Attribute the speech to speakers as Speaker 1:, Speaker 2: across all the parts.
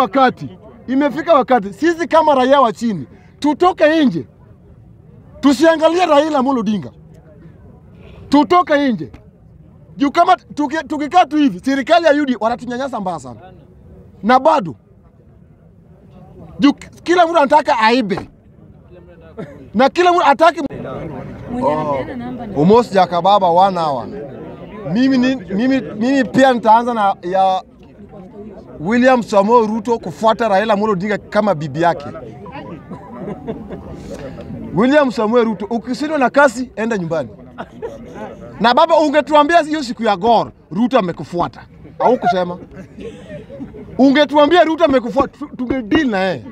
Speaker 1: wakati, imefika wakati sisi kama raia wa chini tutoke nje, tusiangalie Raila Amolo Odinga, tutoke nje juu kama tuki- tukikaa tu hivi, serikali ya UD wanatunyanyasa mbaya sana, na bado juu kila mtu anataka aibe na kila mtu ataki
Speaker 2: Mwenye anapeana namba ni
Speaker 1: Almost Jakababa one hour. Mimi, ni, mimi, mimi pia nitaanza na ya William Samoei Ruto kufuata Raila Amolo Odinga kama bibi yake. William Samoei Ruto, ukishindwa na kasi, enda nyumbani. Na baba, ungetuambia hiyo siku ya Gor Ruto amekufuata au kusema, ungetuambia Ruto amekufuata, tu- tungedeal na yeye.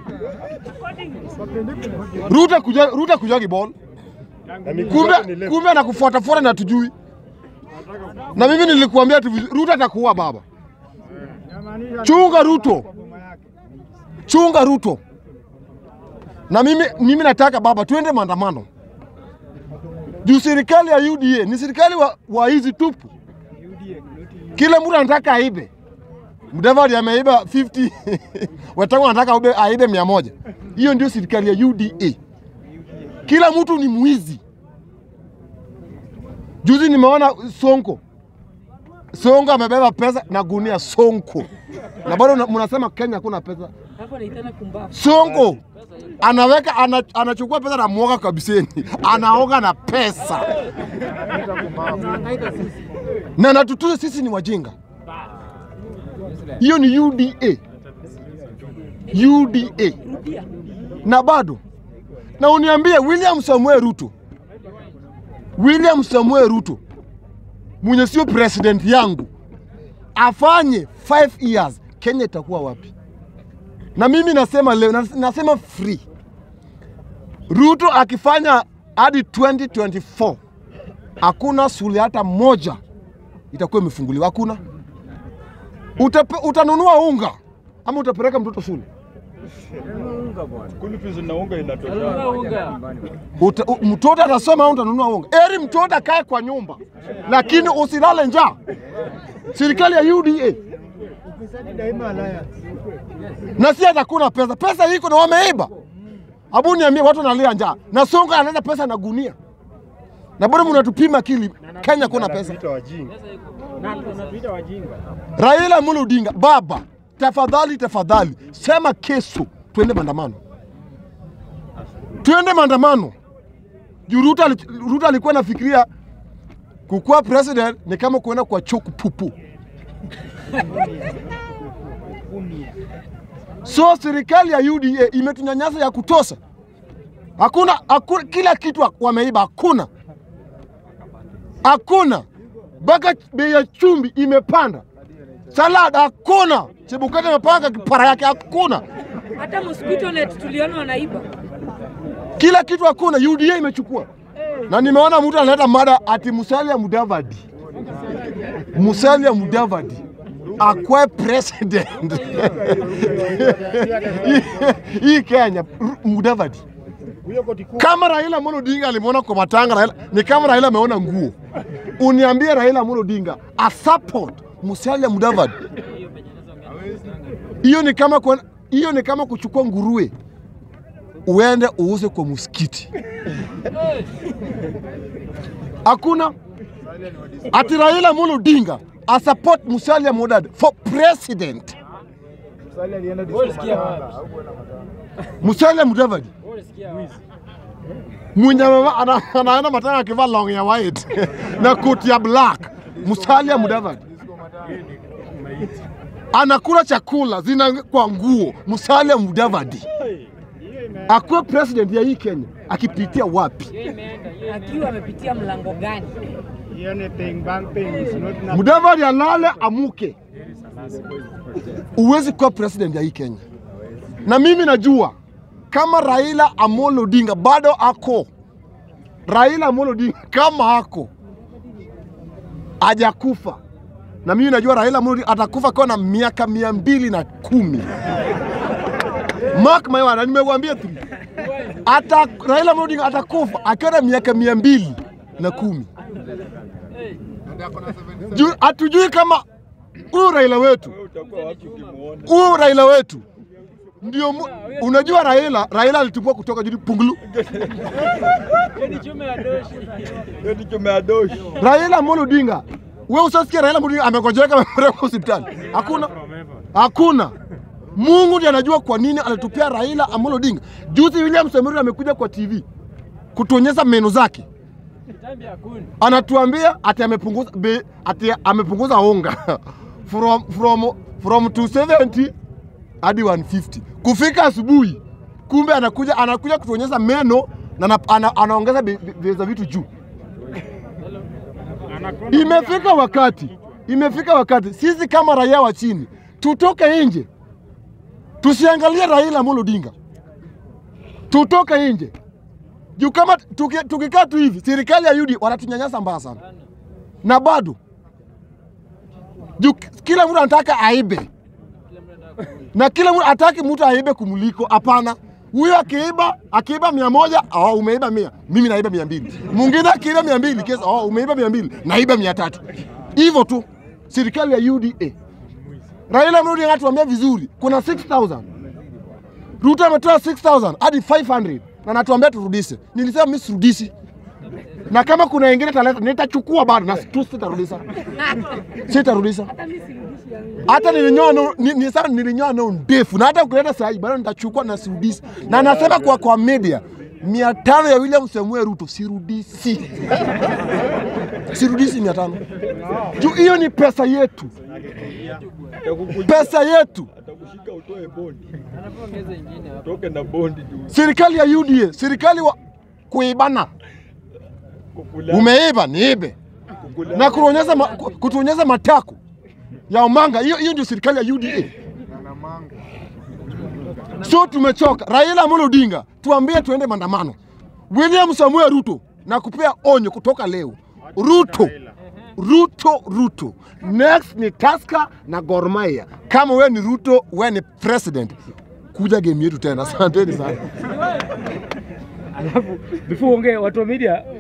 Speaker 1: Ruto kuja, Ruto kuja kibol kumbe kumbe anakufuata fuata na tujui. Na mimi nilikuambia tu vizu- Ruto atakuua baba. Chunga Ruto, chunga Ruto. Na mimi, mimi nataka baba tuende maandamano juu serikali ya UDA ni serikali wa, wa hizi tupu. Kila mtu anataka aibe. Mudavadi ameiba 50 Wetang'ula anataka aibe, aibe mia moja. Hiyo ndio serikali ya UDA. Kila mtu ni mwizi. Juzi nimeona Sonko, Sonko amebeba pesa na gunia Sonko, na bado una- mnasema Kenya hakuna pesa.
Speaker 2: hapo anaitana kumbavu.
Speaker 1: Sonko anaweka ana, anachukua pesa na mwoga kabiseni, anaoga na pesa na natutuza sisi ni wajinga. Hiyo ni UDA, UDA
Speaker 2: Rudia.
Speaker 1: na bado na uniambie William Samuel Ruto, William Samuel Ruto mwenye sio president yangu afanye 5 years, Kenya itakuwa wapi? Na mimi nasema leo, nas- nasema free, Ruto akifanya hadi 2024 hakuna shule hata moja itakuwa imefunguliwa, hakuna. Utape, utanunua unga ama utapeleka mtoto shule?
Speaker 3: Kunipizi na unga inatosha.
Speaker 1: Uta, u, mtoto atasoma au utanunua unga? Eri mtoto akae kwa nyumba, lakini usilale njaa. Serikali ya UDA na si atakuna pesa, pesa iko na wameiba. Abu niambie, watu wanalia njaa na Sonko analeta pesa na gunia, na bado mnatupima akili. Kenya kuna pesa. Raila Amolo Odinga, baba, tafadhali tafadhali, sema kesho tuende maandamano, tuende maandamano. Juu Ruto ali- Ruto alikuwa anafikiria kukuwa president ni kama kuenda kwa choku pupu. So serikali ya UDA imetunyanyasa ya kutosha. Hakuna, hakuna kila kitu wa- wameiba, hakuna hakuna, mpaka bei ya chumvi imepanda, salad hakuna, Chebukati amepanga kipara yake hakuna,
Speaker 2: Hata mosquito net tuliona wanaiba.
Speaker 1: kila kitu hakuna. UDA imechukua, na nimeona mtu analeta mada ati Musalia Mudavadi, Musalia Mudavadi akwe president Hii- hii Kenya, Ru- Mudavadi kama Raila Amolo Odinga alimwona kwa matanga Raila, ni kama Raila ameona nguo. Uniambie Raila Amolo Odinga a support Musalia Mudavadi, hiyo ni kama kuenda- hiyo ni kama kuchukua nguruwe uende uuze kwa msikiti. Hakuna ati Raila Amolo Odinga a support Musalia Mudavadi for president. Musalia Mudavadi mwenye ameva- ana- anaenda matanga akivaa long ya white na koti ya black. Musalia Mudavadi anakula chakula zina kwa nguo. Musalia Mudavadi akuwe president ya hii Kenya akipitia wapi?
Speaker 2: Akiwa amepitia mlango gani?
Speaker 1: Mudavadi alale amuke, uwezi kuwa president ya hii Kenya. Na mimi najua kama Raila Amolo Odinga bado ako, Raila Amolo Odinga kama ako hajakufa, na mimi najua Raila Amolo Odinga atakufa akiwa na miaka mia mbili na kumi. Mark my word, na nimekuambia tu ata Raila Amolo Odinga atakufa akiwa na miaka mia mbili na kumi. Ju- hatujui kama huyu Raila wetu
Speaker 3: Utakuwa wapi ukimuona?
Speaker 1: huyu Raila wetu ndio mu- unajua Raila, Raila alitupua kutoka juu pungulu.
Speaker 3: Hiyo ni chuma ya doshi.
Speaker 1: Raila Amolo Odinga, wewe usasikia Raila Amolo Odinga amegojeka amepelekwa hospitali? Hakuna, hakuna. Mungu ndiye anajua kwa nini alitupia Raila Amolo Odinga. Juzi William Samoei amekuja kwa TV kutuonyesha meno zake, anatuambia ati amepunguza be, ati amepunguza unga from from from 270 hadi 150 kufika asubuhi, kumbe anakuja anakuja kutuonyesha meno na ana, ana, anaongeza bei bei za vitu juu. Imefika wakati, imefika wakati sisi kama raia wa chini tutoke nje, tusiangalie Raila Amolo Odinga, tutoke nje juu kama tuki- tukikaa tu hivi, serikali ya UD wanatunyanyasa mbaya sana, na bado juu kila mtu anataka aibe, na kila mtu ataki mtu aibe kumuliko. Hapana, huyo akiiba akiiba mia moja oh, umeiba mia, mimi naiba mia mbili. Mwingine akiiba mia mbili kesa, oh, umeiba mia mbili, naiba mia tatu. Hivyo tu serikali ya UDA. Raila Amolo Odinga anatuambia vizuri, kuna 6000 Ruto ametoa 6000 hadi 500 na natuambia turudishe. Nilisema mimi sirudisi, na kama kuna wengine taleta nitachukua bado na tu sitarudisha, sitarudisha
Speaker 2: Hata mimi sirudishi yangu.
Speaker 1: hata nilinyoa no, ni, ni sana nilinyoa no ndefu na hata ukileta saa hii bado nitachukua na sirudisi, na nasema kwa kwa media mia tano ya William Samuel Ruto sirudisi, sirudisi mia tano juu hiyo ni pesa yetu,
Speaker 3: Atakukuja-
Speaker 1: pesa yetu.
Speaker 3: Atakushika utoe bondi. Toke na bondi juu.
Speaker 1: Serikali ya UDA, serikali wa kuibana,
Speaker 3: Kukula.
Speaker 1: umeiba niibe
Speaker 3: Kukula.
Speaker 1: na kutuonyesha ma, ku- kutuonyesha matako ya Omanga. Hiyo hiyo ndio serikali ya UDA. So tumechoka. Raila Amolo Odinga, tuambie tuende maandamano. William Samuel Ruto, na kupea onyo kutoka leo. Ruto, Ruto, Ruto. Next ni Tusker na Gor Mahia. Kama wewe ni Ruto, wewe ni president, kuja game yetu tena. Asanteni sana.
Speaker 4: Alafu before uongee, watu wa media